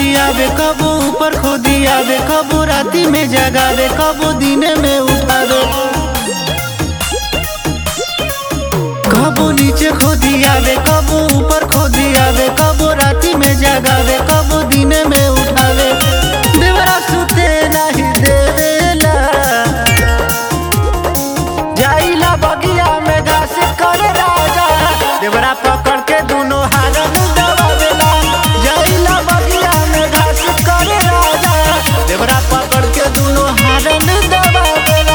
आवे कबो ऊपर खोदी आवे कबो राती में जगावे कबो दिने में उठावे कबो नीचे खोदी आवे कबो ऊपर खोदी आवे कबो राती में जगावे कबो दिने में उठावे देवरा सुते नहीं देवेला जाइला बगिया में घास करे राजा देवरा पकड़ के दोनों हारन दबावेला जाइला बगिया में घास करे राजा देवरा पकड़ के दोनों हारन दबावेला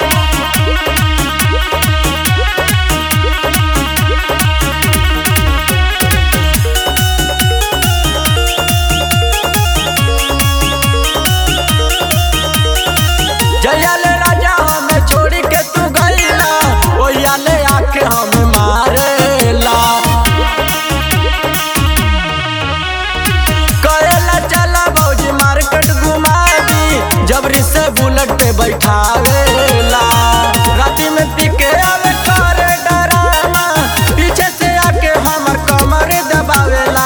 जया ले राजा हमें छोड़ी के तू गईला ओया ले आके हम मारेला करेला चला भौजी मार्केट घुमा दी जबरी से बुलेट पे बैठावेला राती में पी के आवे करे डरामा पीछे से आके हमर कमर दबावेला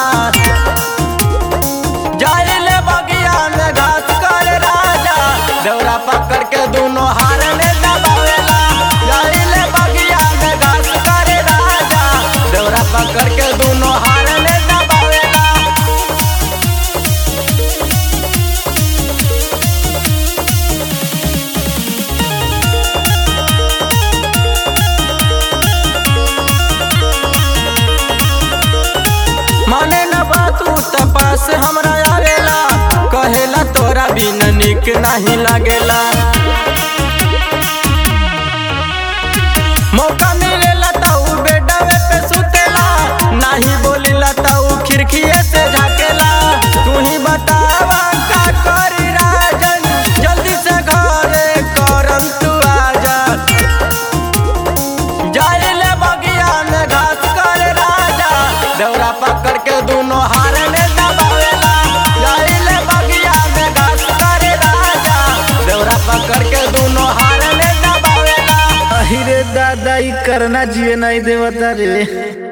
जाइले बगिया में घास कर राजा दौरा पकड़ के दोनों हार में दबावेला जाइले बगिया में घास कर राजा दौरा पकड़ के दोनों हार में दबावेला माने न बातू तपास हमरा आवेला कहेला तोरा बिन निक नहीं लागेला मौका मिलेला त उ बेडवे पे सुतेला नहीं बोलिला त उ खिड़कीए से झाकेला तू ही बतावा का करी राजन जल्दी से घरे करम तू आजा जाइले बगिया में घास कर राजा दौरा पकड़ के दोनों हार में दबावेला जाइले बगिया में घास कर राजा दौरा पकड़ के दोनों हार में दबावेला अहिरे दादा ई करना जिए नहीं देवता रे